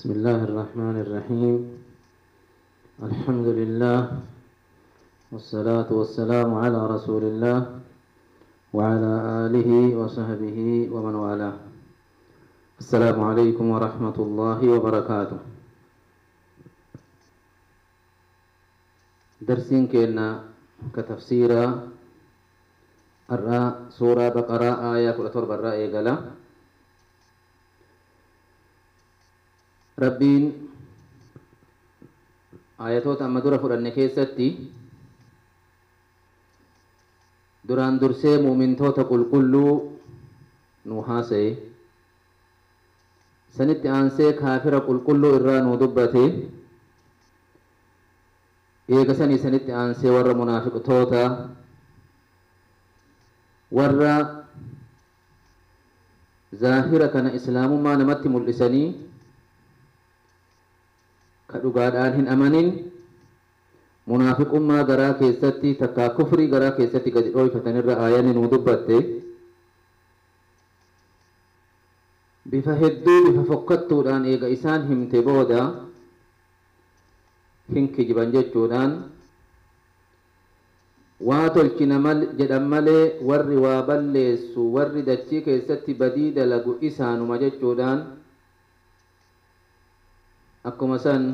بسم الله الرحمن الرحيم الحمد لله والصلاة والسلام على رسول الله وعلى آله وصحبه ومن والاه السلام عليكم ورحمة الله وبركاته درسين كنا كتفسيرا الراء سورة بقرة آية كل تربة الرأي قال ربين ayatoota amma dura fudhanne keessatti duraan dursee muumintoota qulqulluu nu haasa'e sanitti aansee kaafira qulqulluu irraa nu dubbate eega sanii sanitti aansee warra munaafiqtoota warra zaahira kana islaamummaa namatti mul'isanii ka dhugaadhaan hin amanin munaafiqummaa garaa keessatti takkaa kufrii garaa keessatti gadi dhooyfatanirra aayanni nuu dubbatte bifa hedduu bifa fokkattuudhaan eega isaan himte booda hin kijiban jechuudhaan waa tolchina jedhan malee warri waa balleessu warri dachii keessatti badii dalagu isaanuma jechuudhaan akkuma san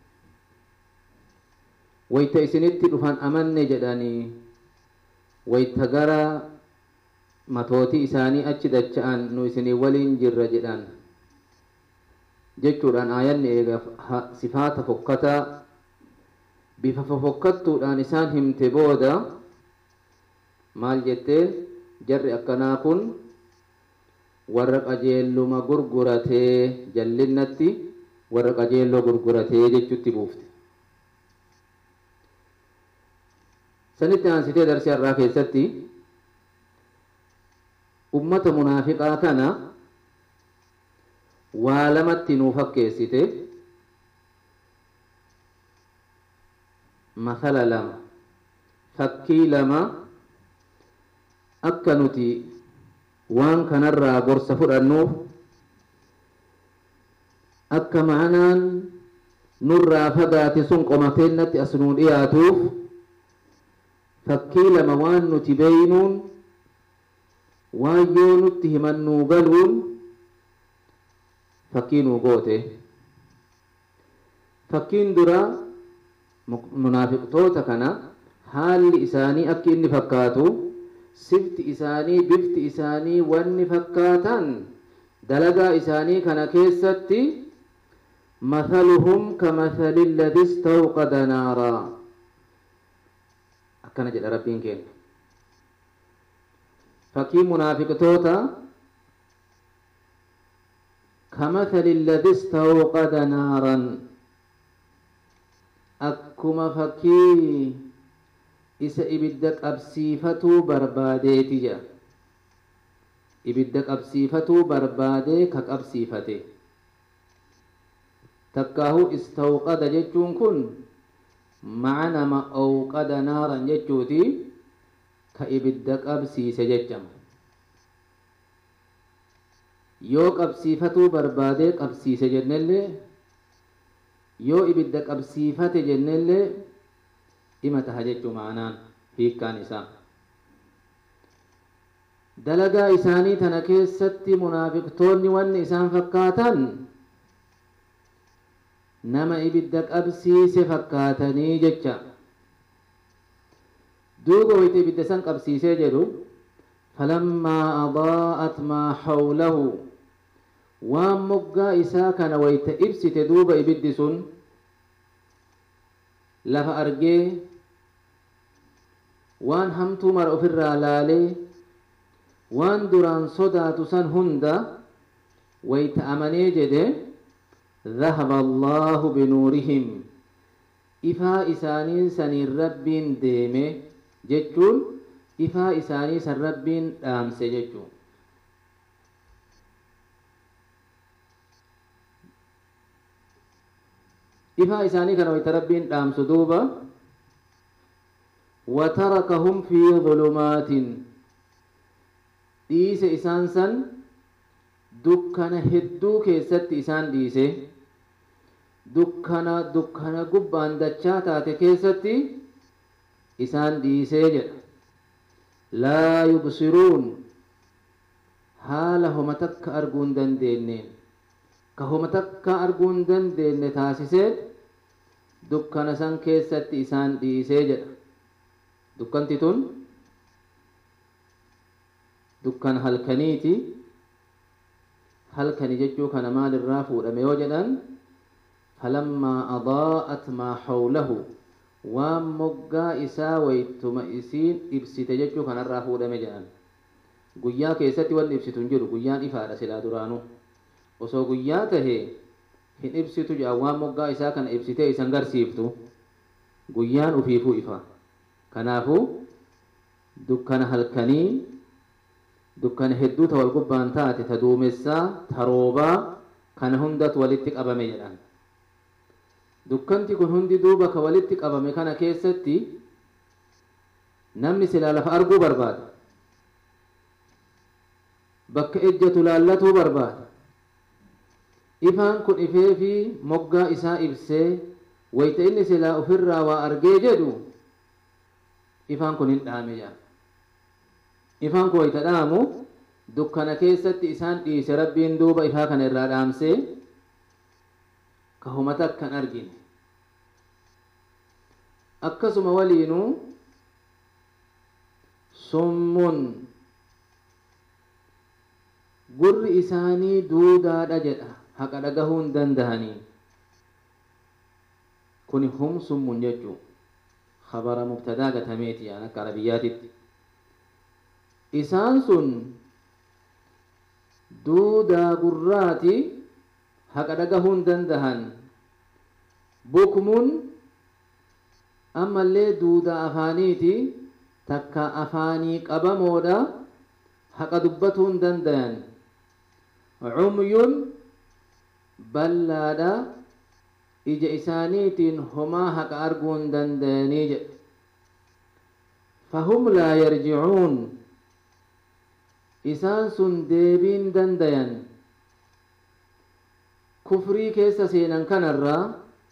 wayta isinitti dhufan amanne jedhanii wayta gara matootii isaanii achi dacha'an nu isinii waliin jirra jedhan jechuudhaan aayanni eega sifaata fokkataa bifa fofokkattuudhaan isaan himte booda maal jetteen jarri akkanaa kun warra qajeelluma gurguratee jallinnatti warra qajeelloo gurguratee jechutti buufte sanitti aansitee darsii har'aa keessatti ummata munaafiqaa kana waa lamatti nuu fakkeessite masala lama fakkii lama akka nuti waan kanarraa gorsa fudhannuuf akka ma'anaan nurraa fagaate sun qomateennatti as nuu dhiyaatuuf fakkii lama waan nuti beeynuun waan yoo nutti himannuu galuun fakkii nuu goote fakkiin dura munaafiqtoota kana haalli isaanii akka inni fakkaatu sifti isaanii bifti isaanii wanni fakkaatan dalagaa isaanii kana keessatti مثلهم كمثل الذي استوقد نارا akkana jedha rabbiin keenya fakkii munaafiqtoota كمثل الذي استوقد نارا akkuma fakkii isa ibidda qabsiifatuu barbaadeeti jedha ibidda qabsiifatuu barbaadee ka qabsiifate takkaahu istawqada jechuun kun macnama awqada naaran jechuuti ka ibidda qabsiise jechama yoo qabsiifatuu barbaadee qabsiise jennellee yoo ibidda qabsiifate jennellee ima taha jechuu ma'anaan hiikkaan isaa dalagaa isaanii tana keessatti munaafiqtoonni wanni isaan fakkaatan nama ibidda qabsiise fakkaatanii jecha duuba wayita ibidda san qabsiisee jedhu falammaa adaa'at maa hawlahu waan moggaa isaa kana wayta ibsite duuba ibiddi sun lafa argee waan hamtuu mara ofirraa laalee waan duraan sodaatu san hunda wayta amanee jedhe ذهب الله بنورهم إفا إساني سني ربين ديمه جتون إفا إساني سن ربين دامس جتون إفا إساني كانوا يتربين دامس دوبا وتركهم في ظلمات ديس إسان سن dukkana hedduu keessatti isaan dhiise dukkana dukkana gubbaan dachaa taate keessatti isaan dhiisee jedha laa yubsiruun haala homa takka arguu hin dandeenyeen ka homa takka arguu hin dandeenye taasisee dukkana san keessatti isaan dhiisee jedha dukkanti tun dukkana halkaniiti halkani jechuu kana maalirraa fuudhame yoo jedhan falammaa adaa'at maa hawlahu waan moggaa isaa waytuma isiin ibsite jechuu kanarraa fuudhame jedhan guyyaa keessatti wanni ibsitu hin jiru guyyaan ifaadha silaa duraanuu osoo guyyaa tahee hin ibsitu jedhan waan moggaa isaa kana ibsitee isan garsiiftu guyyaan ufiifuu ifa kanaafuu dukkana halkanii dukkana hedduu ta wal gubbaan taate ta duumessaa ta roobaa kana hundatu walitti qabame jedhan dukkanti kun hundi duuba ka walitti qabame kana keessatti namni silaa lafa arguu barbaada bakka ejjatu laallatuu barbaada ifaan kun ifee fi moggaa isaa ibsee wayta inni silaa ofirraa waa argee jedhu ifaan kun hin dhaame jedha ifaan kun wayta dhaamu dukkana keessatti isaan dhiise rabbiin duuba ifaa kana irraa dhaamsee ka homa takka hin argine akkasuma waliinuu summun gurri isaanii duudaadha jedha haqa dhagahuu hin dandahanii kuni hum summun jechuu khabara mubtadaa gatameeti yaan akka arabiyyaatitti isaan sun duudaa gurraati haqa dhagahuu hin dandahan bukmun ammallee duudaa afaaniiti takka afaanii qabamoodha haqa dubbatuu hin dandayan cumyun ballaadha ija isaaniitiin homaa haqa arguu hin dandayanii jedhe fahum laa yarjicuun isaan sun deebiin dandayan kufrii keessa seenan kanarraa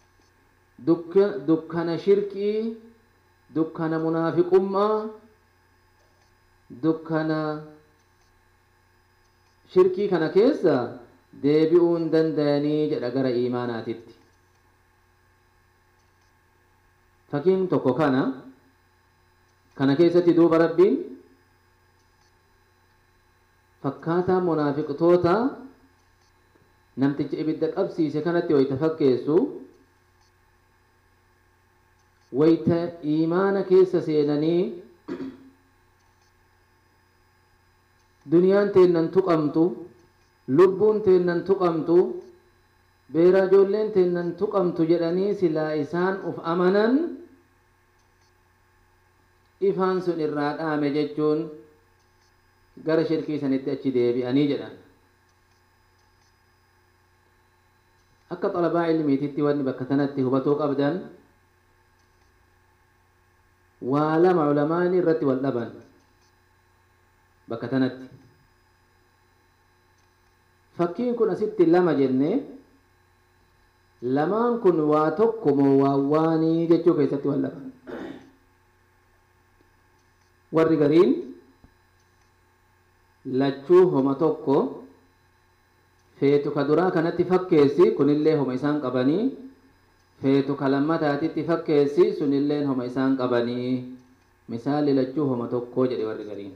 dukkana shirkii dukkana munaafiqummaa dukkana shirkii kana keessa deebi'uu hin dandayanii jedha gara iimaanaatitti fakkiin tokko kana kana keessatti duuba rabbiin fakkaataa munaafiqtoota namticha ibidda qabsiise kanatti wayta fakkeessu wayta iimaana keessa seenanii duniyaan teennan tuqamtu lubbuun teennan tuqamtu beeraa ijoolleen teennan tuqamtu jedhanii silaa isaan uf amanan ifaan sun irraa dhaame jechuun gara shirkii sanitti achi deebi'anii jedhan akka xalabaa ilmiititti wanni bakka tanatti hubatuu qabdan waa lama ulamaani irratti wal dhaban bakka tanatti fakkiin kun asitti lama jenne lamaan kun waa tokko moo waa waanii jechuu keessatti wal dhaban warri gariin lachuu homa tokko feetu ka duraa kanatti fakkeessi kunillee homa isaan qabanii feetu ka lammataatitti fakkeessi sunilleen homa isaan qabanii misaalli lachuu homa tokkoo jedhe warri gariin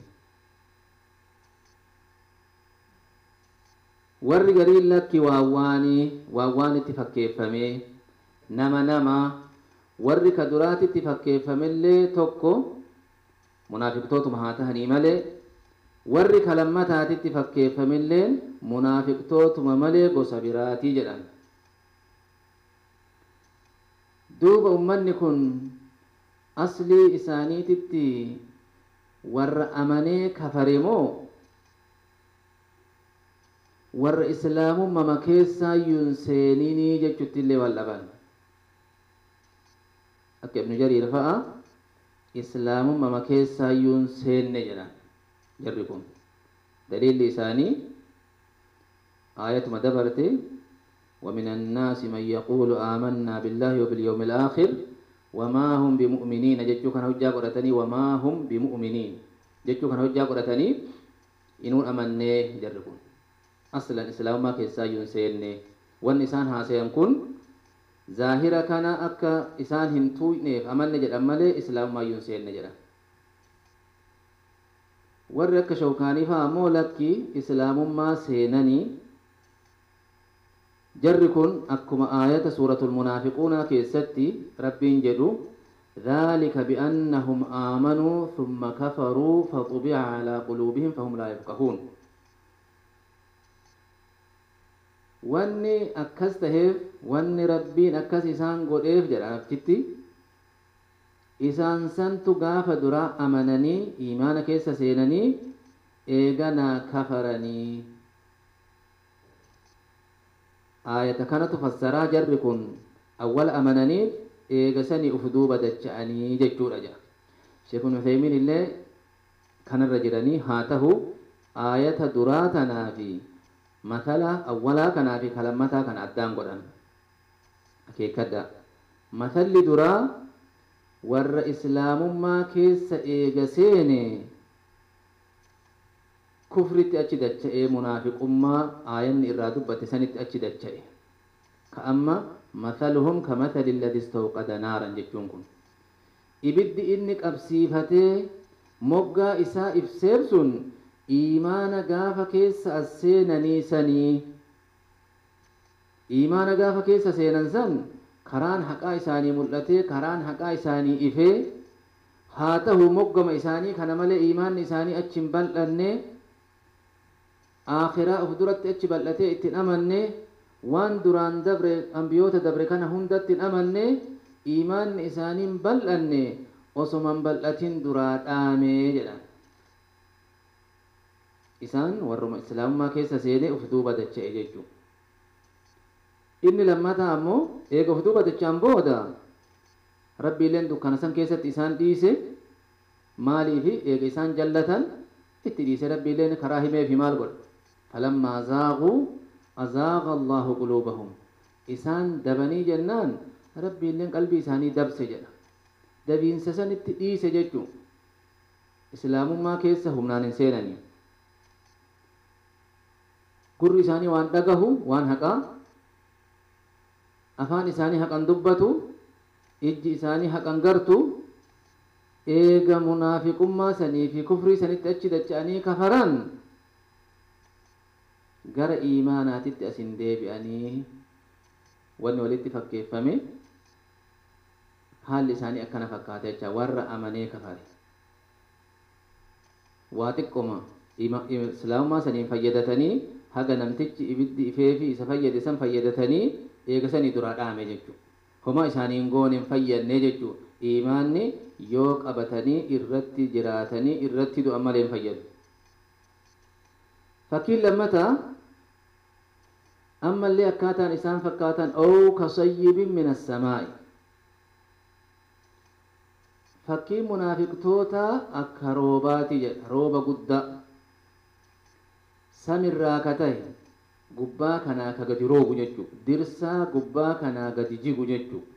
warri gariin lakki waawwaanii waawwaanitti fakkeeffamee nama nama warri ka duraatitti fakkeeffamellee tokko munaafiqtootuma haa tahanii malee warri ka lammataatitti fakkeeffamilleen munaafiqtootuma malee gosa biraatii jedhan duuba ummanni kun aslii isaaniititti warra amanee kafare moo warra islaamummaa keessaayyuun seeninii jechutti illee wal dhaban akka ibnu jariir fa'a islaamummaa keessaayyuun seenne jedhan jarri kun daliilli isaanii aayatuma dabarte ومن الناس من يقول آمنا بالله وباليوم الآخر وما هم بمؤمنين جتشو كان هجا قرتني وما هم بمؤمنين جتشو كان هجا قرتني إنون أمني جربون أصلا إسلام ما كيسا ينسيني وان إسان هاسيان كن ظاهرة كان أكا إسان هنتوينيف أمني جد أمالي إسلام ما ينسيني جدا warri akka shawkaanii fa'aa ammoo lakki islaamummaa seenanii jarri kun akkuma aayata suuratul munaafiquunaa keessatti rabbiin jedhu ذلك بأنهم آمنوا ثم كفروا فطبع على قلوبهم فهم لا يفقهون wanni akkas taheef wanni rabbiin akkas isaan godheef jedha naftitti isaan santu gaafa dura amananii imaana keessa seenanii eeganaa kafaranii aayata kanatu fassaraa jarri kun awwal amananii eegasanii uf duuba dacha'anii jechuudha jedha sheekun Uthaymiin illee kanarra jiranii haa tahu aayata duraa tanaa fi matala awwalaa kanaa fi kalammataa kana addaan godhan akeekkadha matalli duraa warra islaamummaa keessa eega seene kufritti achi dacha'ee munaafiqummaa aayanni irraa dubbate sanitti achi dacha'e ka amma mathaluhum ka mathali alladhi istawqada naaran jechuun kun ibiddi inni qabsiifatee moggaa isaa ibseef sun iimaana gaafa keessa as seenanii sanii iimaana gaafa keessa seenan san karaan haqaa isaanii mul'atee karaan haqaa isaanii ifee haa tahu moggama isaanii kana malee iimaanni isaanii achi hin bal'anne aakhiraa of duratti achi bal'atee ittiin amanne waan duraan dabre ambiyoota dabre kana hundatti hin amanne iimaanni isaanii hin bal'anne osoma hin bal'atin duraa dhaamee jedhan isaan warruma islaamummaa keessa seenee of duuba dacha'e jechuudha. inni lammataa ammoo eega of duuba dacha'an booda rabbiileen dukkana san keessatti isaan dhiise maaliifi eega isaan jallatan itti dhiise rabbiileen karaa himeefi maal godha falammaa zaaquu azaaqa allahu quluubahum isaan dabanii jennaan rabbiileen qalbii isaanii dabse jedha dabiinsa san itti dhiise jechuu islaamummaa keessa humnaan hin seenanii gurri isaanii waan dhagahu waan haqaa afaan isaanii haqan dubbatu ijji isaanii haqan gartu eega munaafiqummaa sanii fi kufrii sanitti achi dacha'anii kafaran gara iimaanaatitti asin deebi'anii wanni walitti fakkeeffame haalli isaanii akkana fakkaate jecha warra amanee kafare waa xiqqoma islaamummaa saniin fayyadatanii haga namtichi ibiddi ifee fi isa fayyade san fayyadatanii eegasanii duraa dhaame jechuudha. Homaa isaaniin goone hin fayyadne jechuudha. Imaanni yoo qabatanii irratti jiraatanii irratti du'an malee hin fayyadu. Fakkiin lammataa ammallee akkaataan isaan fakkaatan oo kasayyibin min assamaa'i. Fakkiin munaafiqtoota akka roobaati jedha rooba guddaa samirraa ka ta'e gubbaa kanaa ka gadi roobu jechuudha. Dirsaa gubbaa kanaa gadi jigu jechuudha.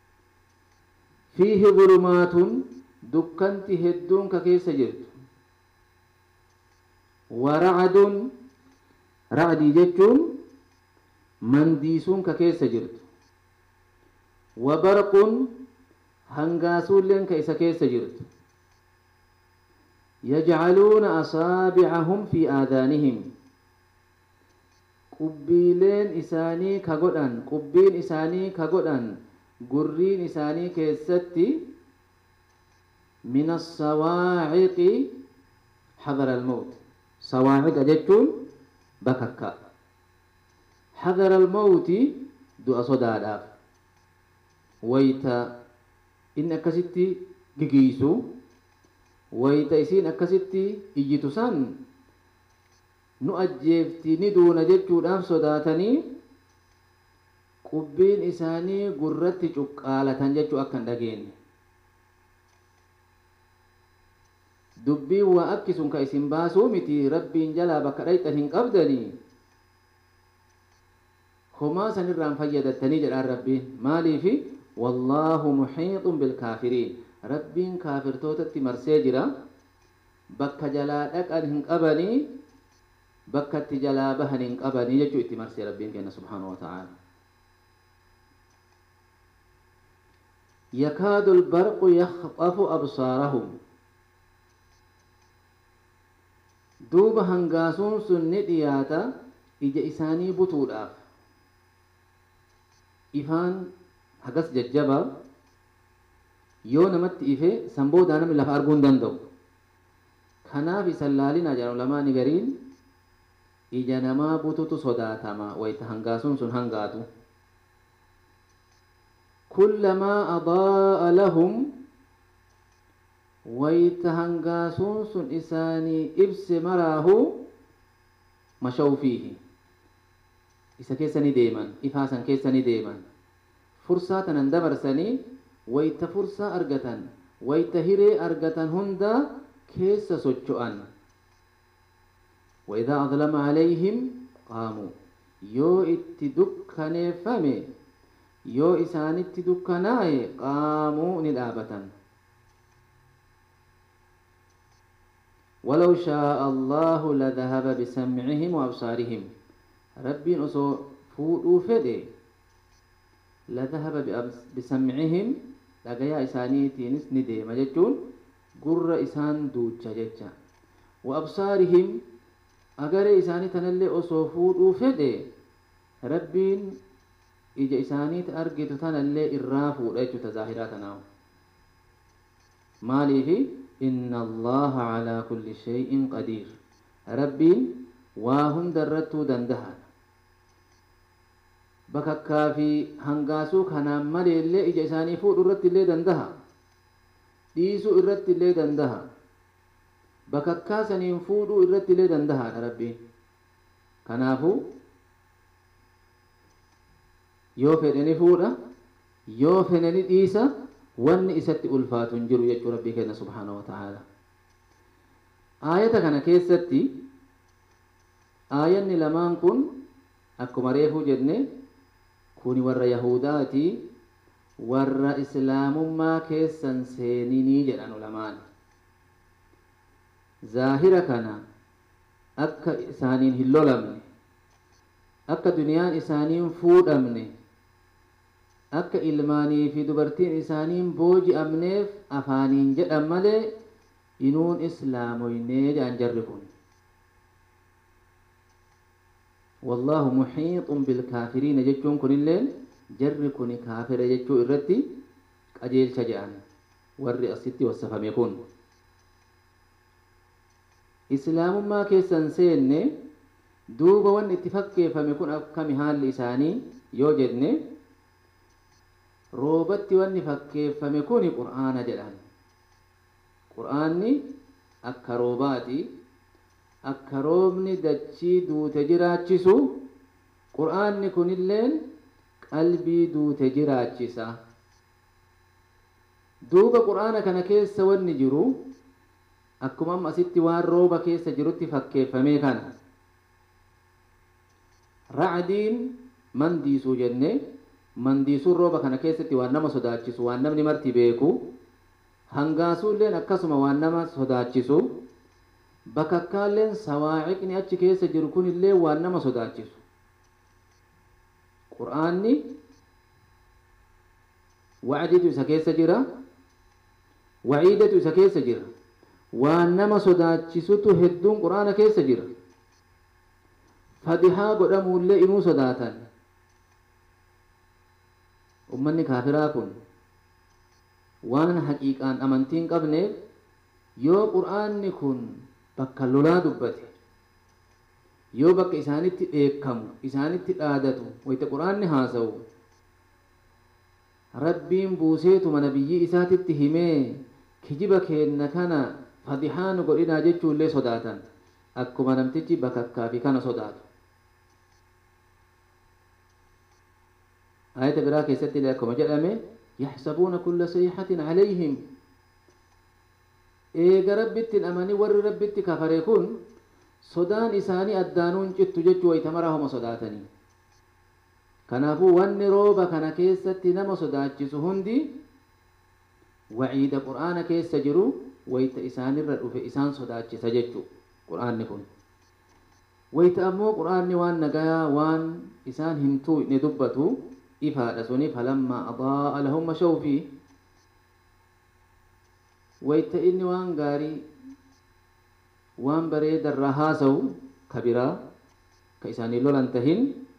Fiihi bulumaatuun dukkanti hedduun ka keessa jirtu. Waracduun racdii jechuun mandiisuun ka keessa jirtu. Wabarquun hangaasuulleen ka isa keessa jirtu. يجعلون أصابعهم في آذانهم qubbiileen isaanii ka godhan qubbiin isaanii ka godhan gurriin isaanii keessatti min assawaaciqi hadara almawt sawaaciqa jechuun bakakka hadara almawti du'a sodaadhaaf wayta inni akkasitti gigiisu wayta isiin akkasitti iyyitu san nu ajjeefti ni duuna jechuudhaaf sodaatanii qubbiin isaanii gurratti cuqqaalatan jechuu akka hin dhageenye dubbiin waa akki sun ka isin baasuu miti rabbiin jalaa bakka dhayxan hin qabdanii homaa sanirraan fayyadattanii jedhaan rabbiin maaliifi wallaahu muxiixun bilkaafiriin rabbiin kaafirtootatti marsee jira bakka jalaa dhaqan hin qabanii bakka itti jalaa bahan hin qabanii jechuu itti marsee rabbiin kenna subhaanahu wa ta'ala يكاد البرق يخطف أبصارهم duuba hangaasuun sun ni dhiyaata ija isaanii butuudhaaf ifaan hagas jajjabaa yoo namatti ife sanboodaa namni lafa arguu hin danda'u kanaaf isan laalinaa jedhamu lamaani gariin ija namaa bututu sodaatama wayta hangaasuun sun hangaatu kullamaa adaa'a lahum wayta hangaasuun sun isaanii ibse maraahu mashaw fiihi isa keessa ni deeman ifaa san keessa ni deeman fursaa tanan dabarsanii wayta fursaa argatan wayta hiree argatan hunda keessa socho'an وإذا أظلم عليهم قاموا yoo itti dukkaneeffame yoo isaanitti dukkanaaye qaamuu ni dhaabatan ولو شاء الله لذهب بسمعهم وأبصارهم ربي أصو فودو فدي لذهب بسمعهم لقيا إسانيتينس ندي مججون قر إسان دوجة ججة وأبصارهم أجر إساني تنلي أصو فودو فدي ربين إجا إسانيت أرجت تنلي إرافو رجو تظاهراتنا مالي في إن الله على كل شيء قدير ربي واهن درتو دندها bakakkaa fi hangaasuu kanaan malee illee ija isaanii fuudhu irratti illee dandaha dhiisuu irratti illee dandaha bakakkaa saniin fuudhuu irratti illee dandahaadha rabbiin kanaafuu yoo fedhe ni fuudha yoo fedhe ni dhiisa wanni isatti ulfaatu hin jiru jechuu rabbii kenna subhaanahu wa ta'ala aayata kana keessatti aayanni lamaan kun akkuma reefuu jenne kuni warra yahudaati warra islaamummaa keessan seeninii jedhan ulamaan zaahira kana akka isaaniin hin lolamne akka duniyaan isaaniin fuudhamne akka ilmaanii fi dubartiin isaaniin booji'amneef afaaniin jedhan malee inuun islaamoynee jedhan jarri kun والله محيط بالكافرين جتون كن اللين جر كن كافر جتو الرتي قجيل شجعان ور أسيتي والسفم يكون إسلام ما كيسن سين دوبا وان اتفاق فمكون أكم حال لساني يوجدني روبتي وان فكيفame kuni qur'aana jedhan qur'aanni akka roobaati akka roobni dachii duute jiraachisu qur'aanni kunilleen qalbii duute jiraachisa duuba qur'aana kana keessa wanni jiru akkuma amma asitti waan rooba keessa jirutti fakkeeffamee kana racdiin mandiisuu jennee mandiisuun rooba kana keessatti waan nama sodaachisu waan namni marti beeku hangaasuulleen akkasuma waan nama sodaachisu bakakkaalleen sawaaciqni achi keessa jiru kunillee waan nama sodaachisu qur'aanni wacditu isa keessa jira waciidatu isa keessa jira waan nama sodaachisutu hedduun qur'aana keessa jira fadihaa godhamuullee inuu sodaatan ummanni kaafiraa kun waan haqiiqaan amantiin qabneef yoo qur'aanni kun bakka lolaa dubbate yoo bakka isaanitti dheekkamu isaanitti dhaadatu wayta qur'aanni haasa'u rabbiin buuseetuma nabiyyii isaatitti himee kijiba keenna kana fadihaan godhinaa jechuullee sodaatan akkuma namtichi bakakkaa fi kana sodaatu آية براك يستي لكم جدامي يحسبون كل صيحة عليهم إيجا ربت الأماني ور ربت كفريكون صدان إساني أدانون جت جت ويتمرهم صداتني kanaafuu wanni rooba kana keessatti nama sodaachisu hundi waciida qur'aana keessa jiru wayta isaanirra dhufe isaan sodaachisa jechuu qur'aanni kun wayta ammoo qur'aanni waan nagayaa waan isaan hin tuu'ne dubbatu ifaadha suni falammaa adaa'a lahum mashaw fii wayta inni waan gaarii waan bareedarraa haasawu ka biraa ka isaanii lolan tahin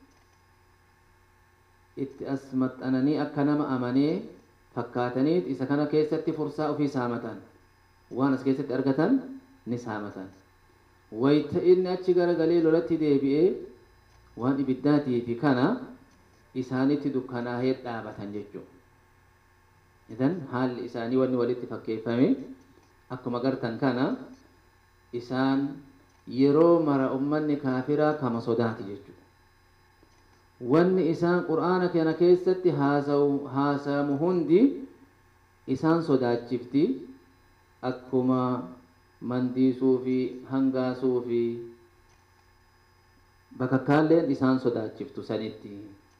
itti as maxxananii akka nama amanee fakkaataniit isa kana keessatti fursaa ofii saamatan waan as keessatti argatan ni saamatan wayta inni achi garagalee lolatti deebi'ee waan ibiddaatii fi kana isaanitti dukkanaahee dhaabatan jechuudha. Idan haalli isaanii wanni walitti fakkeeffame akkuma gartan kana isaan yeroo mara ummanni kaafiraa kama sodaati jechuudha. Wanni isaan qur'aana kana keessatti haasamu hundi isaan sodaachifti akkuma mandiisuu fi hangaasuu fi bakakkaalleen isaan sodaachiftu sanitti.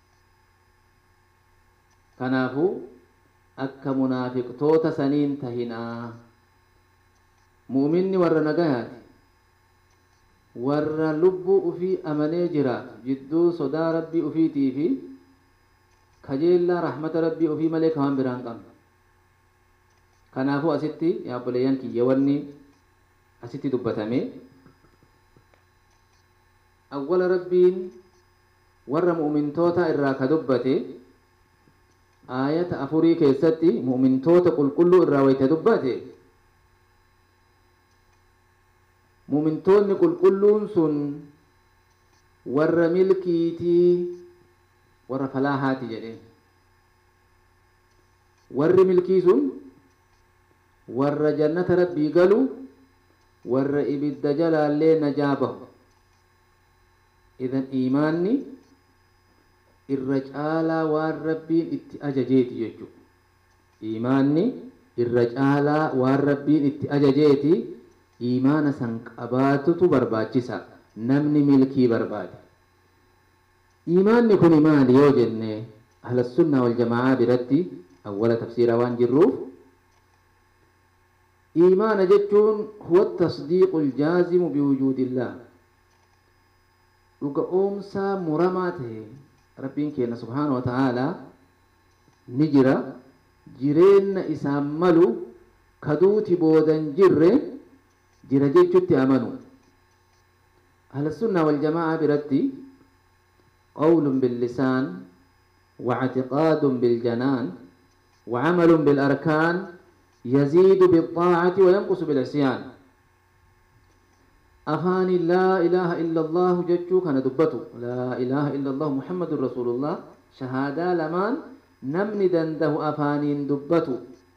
Kanaafuu akka munaafiqtoota saniin tahinaa muuminni warra nagayaati warra lubbuu ufii amanee jiraatu jidduu sodaa rabbii ufiitii fi kajeellaa rahmata rabbii ufii malee kawan biraan qabna kanaafuu asitti yaabboleeyyan kiyya wanni asitti dubbatame awwala rabbiin warra mu'mintoota irraa ka dubbate aayata afurii keessatti mu'mintoota qulqulluu irraa wayta dubbate mu'mintoonni qulqulluun sun warra milkiitii warra falaahaati jedhe warri milkii sun warra jannata rabbii galu warra ibidda jalaallee najaa bahu idan iimaanni irra caalaa waan rabbiin itti ajajeeti jechuudha. Iimaanni irra caalaa waan rabbiin itti ajajeeti iimaana san qabaatutu barbaachisa namni milkii barbaade. Iimaanni kun maali yoo jenne ahlassunnaa wal jamaa'aa biratti awwala tafsiira waan jirruuf iimaana jechuun huwa tasdiiqul jaazimu biwujuudillaa dhuga oomsaa muramaa ta'e rabbiin keenya subhaanahu wa ta'aalaa ni jira jireenya isaan malu kaduuti boodan jirre jira jechutti amanu ahlassunnaa wal jamaa'aa biratti qawlun billisaan واعتقاد بالجنان وعمل بالأركان يزيد بالطاعة وينقص بالعصيان أفان لا إله إلا الله جتشو كان دبتو لا إله إلا الله محمد رسول الله شهادة لمان نمن دنده أفانين دبتو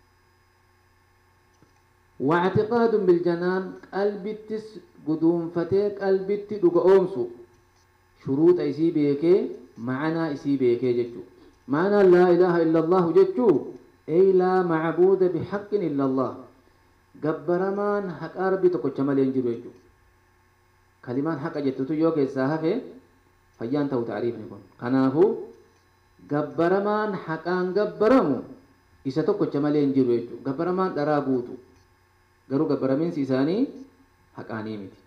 واعتقاد بالجنان قلبي تس قدوم فتيك قلبي تدق أومسو شروط إسي بيكي معنى إسي بيكي جتشو معنى لا إله إلا الله جتشو أي لا معبود بحق إلا الله قبرمان حق أربي تقوش مالين جرو جتشو kalimaan haqa jettutu yoo keessaa hafe fayyaan ta'u taariifni kun kanaafuu gabbaramaan haqaan gabbaramu isa tokkocha malee hin jiru jechuudha gabbaramaan dharaa guutu garuu gabbaramiinsi isaanii haqaanii miti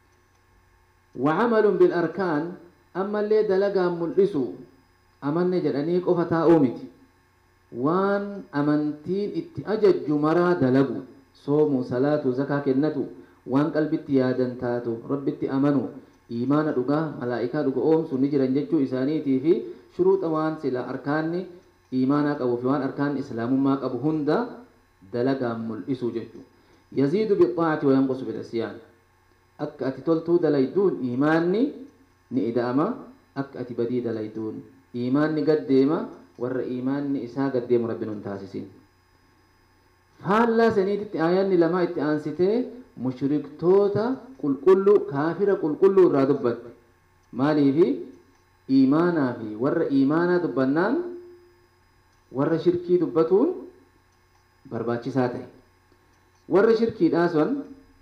وعمل بالأركان أما اللي دلقا ملئسو أمن جدني قفة تاؤمتي وان أمنتين اتأجج مرا دلقو صوم صلاة زكاة كنتو waan qalbitti yaadan taatu rabbitti amanu iimaana dhugaa malaa'ikaa dhuga oomsu ni jiran jechuu isaaniitii fi shuruuxa waan sila arkaanni iimaanaa qabu fi waan arkaanni islaamummaa qabu hunda dalagaan mul'isuu jechuu yaziidu bixaacati wayanqusu bilcisyaan akka ati toltuu dalayduun iimaanni ni ida'ama akka ati badii dalayduun iimaanni gaddeema warra iimaanni isaa gaddeemu rabbi nun taasisin faallaa saniititti aayanni lamaa itti aansitee mushriktoota qulqulluu kaafira qulqulluu irraa dubbatte maaliifi iimaanaa fi warra iimaanaa dubbannaan warra shirkii dubbatuun barbaachisaa ta'e warra shirkiidhaa sun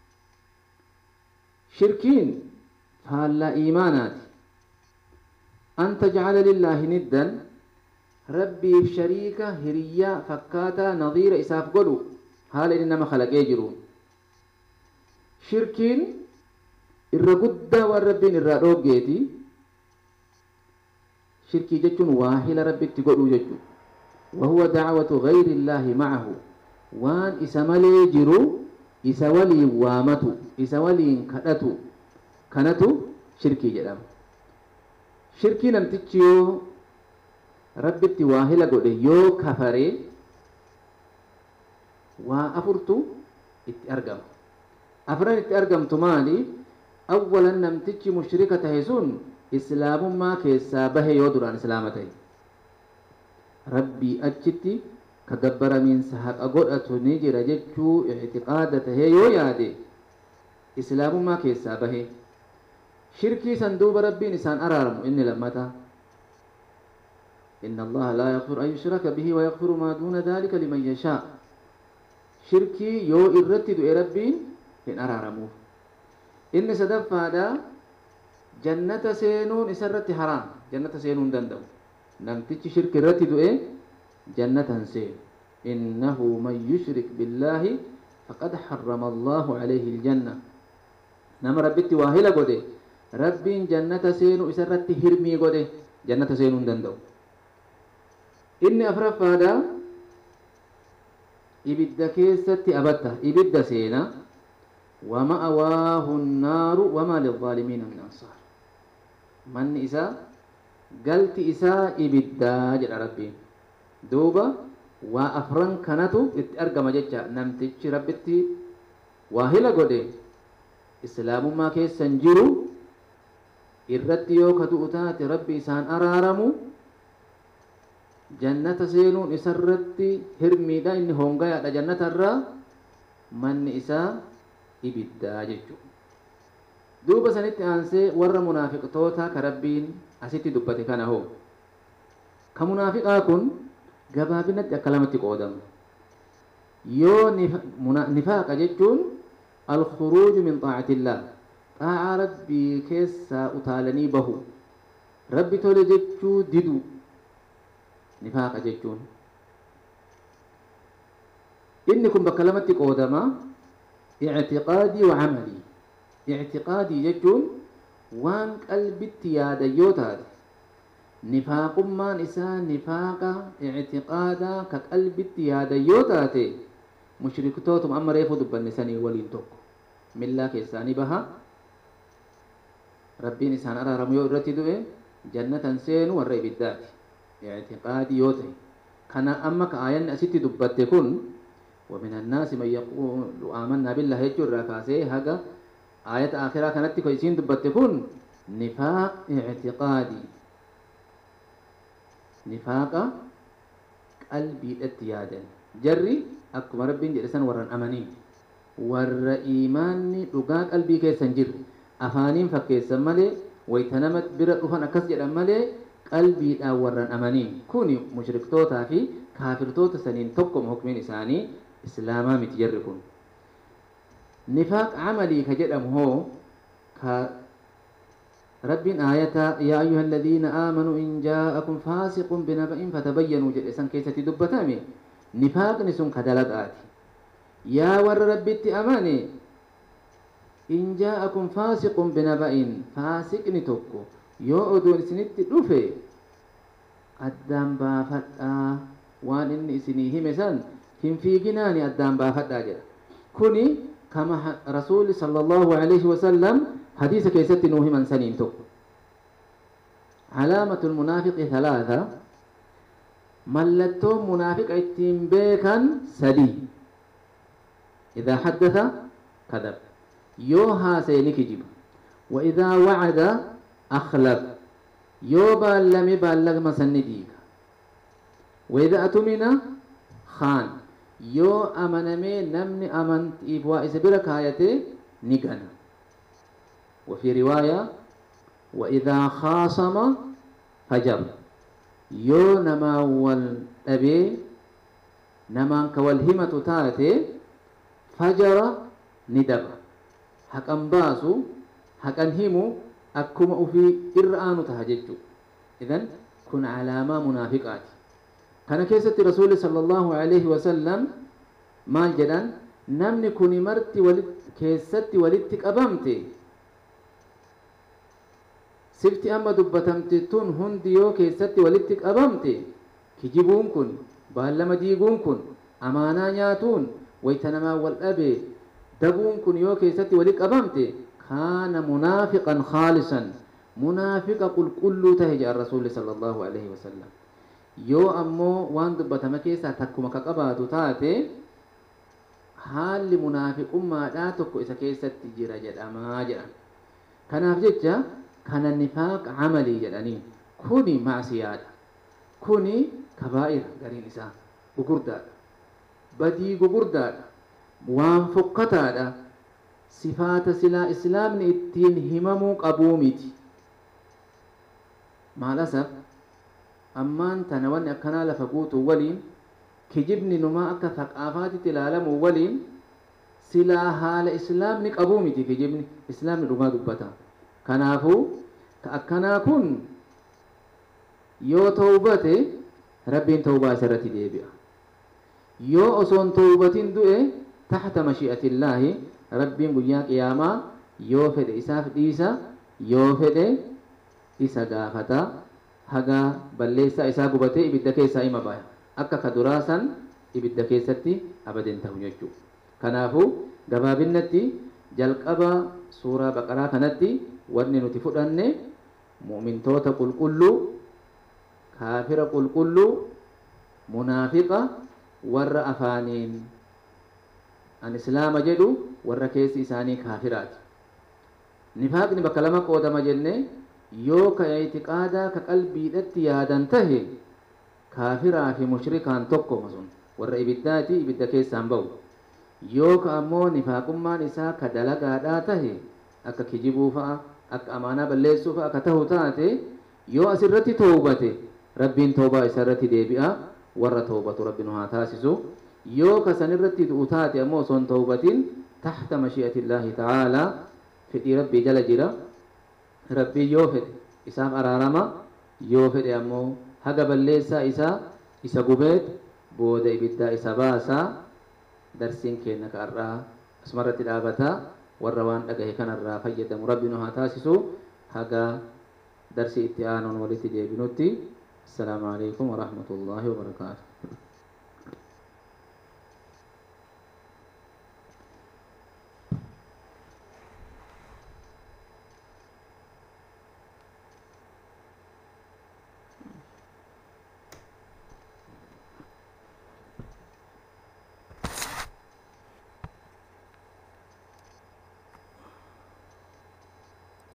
shirkiin faallaa iimaanaati an tajcala lillaahi niddan rabbiif shariika hiriyyaa fakkaataa nadiira isaaf godhu haala inni nama kalaqee jiru shirkiin irra guddaa waan rabbiin irraa dhooggeeti shirkii jechuun waahila rabbitti godhuu jechuu wahuwa dacwatu gayri illaahi macahu waan isa malee jiru isa waliin waamatu isa waliin kadhatu kanatu shirkii jedhama shirkii namtichi yoo rabbitti waahila godhe yoo kafaree waa afurtu itti argama afran itti argamtu maali awwalan namtichi mushrika tahe sun islaamummaa keessaa bahe yoo duraan islaama tahe rabbii achitti ka gabbaramiinsa haqa godhatu ni jira jechuu ictiqaada tahee yoo yaade islaamummaa keessaa bahe shirkii san duuba rabbiin isaan araaramu inni lammata إن الله لا يغفر أن يشرك به ويغفر ما دون ذلك لمن يشاء شركي يو إرتد ربين إن أرارموه إن سدف هذا جنة سينون إسرت حرام جنة سينون دندو نمتج شرك الرتد إيه جنة سين إنه من يشرك بالله فقد حرم الله عليه الجنة نما ربتي واهلة قده ربين جنة سينو إسرت هرمي قده جنة سينون دندو inni afraffaadha ibidda keessatti abatta ibidda seena ومأواه النار وما للظالمين من أنصار من إساء قلت إساء إبدا جل ربي دوبا وأفرن كانتو اتأرقم ججا نمتج ربتي واهلا قدي إسلام ما كيس سنجرو irratti yoo ka du'u taate rabbi isaan araaramu jannata seenuun isarratti hirmiidha inni hongayaadha jannatarraa manni isaa ibiddaa jechuudha. duuba sanitti aansee warra munaafiqtoota ka rabbiin asitti dubbate kana hoo ka munaafiqaa kun gabaabinatti akka lamatti qoodama yoo nifaaqa jechuun alkhuruuju min xaacatillah xaacaa rabbii keessaa utaalanii bahu rabbi tole jechuu didu nifaaqa jechuun inni kun bakka lamatti qoodama ictiqaadii wa camalii ictiqaadii jechuun waan qalbitti yaada yoo taate nifaaqummaan isaa nifaaqa ictiqaadaa ka qalbitti yaada yoo taate mushriktootuma amma reefu dubbanne sanii waliin tokko millaa keessaanii baha rabbiin isaan araaramu yoo irratti du'e jannatan seenu warra ibiddaati ictiqaadii yoo ta'e kana amma ka aayanni asitti dubbatte kun ومن الناس من يقول آمنا بالله يجر كاسي هذا آية آخرة كانت كويسين دبتكون نفاق اعتقادي نفاق قلبي اتيادا جري أكو ربين جلسان ورن أمانين ور إيماني لقا قلبي كيسان جر أفانين فكيسان ملي ويتنمت برا أفان أكس جرم ملي قلبي دا ورن أمانين كوني مشركتوتا في كافرتوتا سنين تقم حكمين إساني إسلاما متجركون نفاق عملي كجدم هو ك رب آية يا أيها الذين آمنوا إن جاءكم فاسق بنبأ فتبينوا جلسان كيسة دبتامي نفاق نسون كدلقات يا ور ربي أماني إن جاءكم فاسق بنبأ فاسق نتوكو يو أدون سنت دفه أدام بافتا وان إني سنيه مثلا hin fiiginaani addaan baafadhaa jedha kuni kama rasuuli sala allahu alayhi wasalam hadiisa keessatti nuu himan saniin tokko calaamatu lmunaafiqi halaatha mallattoon munaafiqa ittiin beekan sadii idaa xaddatha kadab yoo haasa'e ni kijiba wa idaa wacada akhlaf yoo baallame baallama sanni diiga wa idaa atumina khaan yoo amanamee namni amantiif waa isa bira kaayate ni gana وفي رواية وإذا خاصم فجر يو نما والأبي نما كوالهمة تاتي فجر ندب حقا باسو حقا همو أكما في إرآن تهججو idan kun alaamaa munaafiqaati kana keessatti rasuulli sallallahu alaihi wasallam maal jedhan namni kuni marti keessatti walitti qabamte sifti amma dubbatamte tun hundi yoo keessatti walitti qabamte kijibuun kun baallama diiguun kun amaanaa nyaatuun wayta namaa wal dhabe dabuun kun yoo keessatti walitti qabamte kaana munaafiqan khaalisan munaafiqa qulqulluu tahe jedhan rasuulli sallallahu alaihi wasallam yoo ammoo waan dubbatame keessaa takkuma ka qabaatu taate haalli munaafiqummaadhaa tokko isa keessatti jira jedhamaa jedhan kanaaf jecha kana nifaaq camalii jedhanii kuni maasiyaadha kuni kabaa'ira gariin isaa gugurdaadha badii gugurdaadha waan fokkataadha sifaata silaa islaamni ittiin himamuu qabuu miti maal asaf ammaan tana wanni akkanaa lafa guutuu waliin kijibni numaa akka thaqaafaatitti ilaalamu waliin silaa haala islaamni qabuu miti kijibni islaamni dhugaa dubbata kanaafuu ka akkanaa kun yoo tawbate rabbiin tawbaa isarratti deebi'a yoo osoon tawbatin du'e taxta mashi'atillaahi rabbiin guyyaa qiyaamaa yoo fedhe isaaf dhiisa yoo fedhe isa gaafata haga balleessaa isaa gubatee ibidda keessaa ima baya akka ka duraasan ibidda keessatti abaden ta'u jechuudha kanaafuu gabaabinnatti jalqaba suuraa baqaraa kanatti wanni nuti fudhanne mu'mintoota qulqulluu kaafira qulqulluu munaafiqa warra afaaniin an islaama jedhu warra keessi isaanii kaafiraati nifaaqni bakka lama qoodama jenne yoo ka itiqaadaa ka qalbiidhatti yaadan tahe kaafiraa fi mushrikaan tokkoma sun warra ibiddaati ibidda keessaan ba'u yoo ka ammoo nifaaqummaan isaa ka dalagaadhaa tahe akka kijibuu fa'a akka amaanaa balleessuu fa'a akka tahu taate yoo asirratti toobate rabbiin toobaa isarratti deebi'a warra toobatu rabbi nu haa taasisu yoo ka sanirratti du'u taate ammoo osoon toobatin taxta mashi'atillaahi ta'aalaa fedhii rabbii jala jira rabbii yoo fedhe isaaf araarama yoo fedhe ammoo haga balleessaa isaa isa gubeet booda ibiddaa isa baasaa darsiin keenya ka har'aa asumarratti dhaabataa warra waan dhagahe kanarraa fayyadamu rabbi nu haa taasisu haga darsii itti aanuun walitti deebinutti السلام عليكم ورحمة الله وبركاته